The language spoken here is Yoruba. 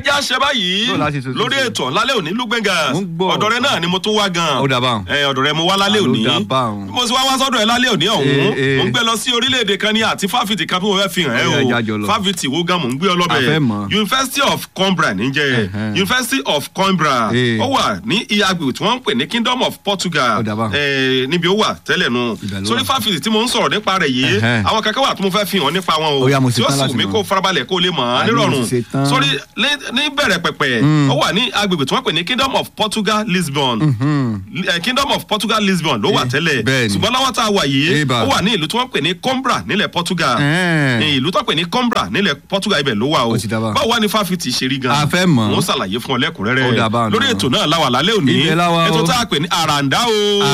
jẹ́ àṣẹ báyìí Bó la ṣe tuntun lórí sí? ètò lálẹ́ òní lúgbẹ́ngà Mo ń gbọ́. ọ̀dọ̀ rẹ náà ni mo tún wá gan Ó dà báun. ẹ ọ̀dọ̀ rẹ mo wá lálẹ́ Àló òní dà báun. bí mo sì wá wá sọ́dọ̀ ẹ lálẹ́ òní ọ̀hún Eh, eh. mo ń gbé lọ sí orílẹ̀-èdè kan ní àti fáfitì kan bí mo fẹ́ fi hàn ẹ́ Ó yá, já jọ o lọ. fáfitì wo gan mo ń gbé ọ A fẹ́ lọ́bẹ̀ mọ̀. University of Coimbra níjẹ́ Ẹ̀hẹ́n. University of Coimbra Eh. ó wà ní ìyàgbé tí wọ́n ń pè ní Kingdom of Portugal Ó dà báun. eh, níbi ó wà tẹ́lẹ̀ nu Ibẹ̀ ló sórí wà. fáfitì tí mo ń sọ̀rọ̀ nípa rẹ̀ yìí Ẹ̀hẹ́n. àwọn kankan wà tí mo fẹ́ fi hàn nípa wọn o Ó yá, mo ṣe tí ó tán sì láti wù mí mọ̀. kó farabalẹ̀ kó lè mọ̀ ọ́ Àní mo nírọ̀rùn ti ṣe tán. sórí ní- ní bẹ̀rẹ̀ pẹ̀pẹ̀ ó wà ní agbègbè tí wọ́n pè ní Kingdom of Portugal Lisbon Eh, Kingdom of Portugal Lisbon ló wà Eh, tẹ́lẹ̀ bẹ́ẹ̀ ni. ṣùgbọ́n lọ́wọ́ tá a wà yìí Eba. ó wà ní ìlú tí wọ́n pè ní Coimbra nílẹ̀ Portugal Ẹ̀ẹ́n. ní ìlú tó pè ní Coimbra nílẹ̀ Portugal ibẹ̀ ló wà o Ó ti dá bá. báwo wá ní fáfitì ṣe rí gan A fẹ́ mọ̀. mo ń ṣàlàyé fún ọ Ó dá bá lẹ́kùnrẹ́rẹ́ náà. lórí ètò náà láwà lálẹ́ òní Ibẹ̀ la wà o. ètò tá a pè ní àràǹdá o.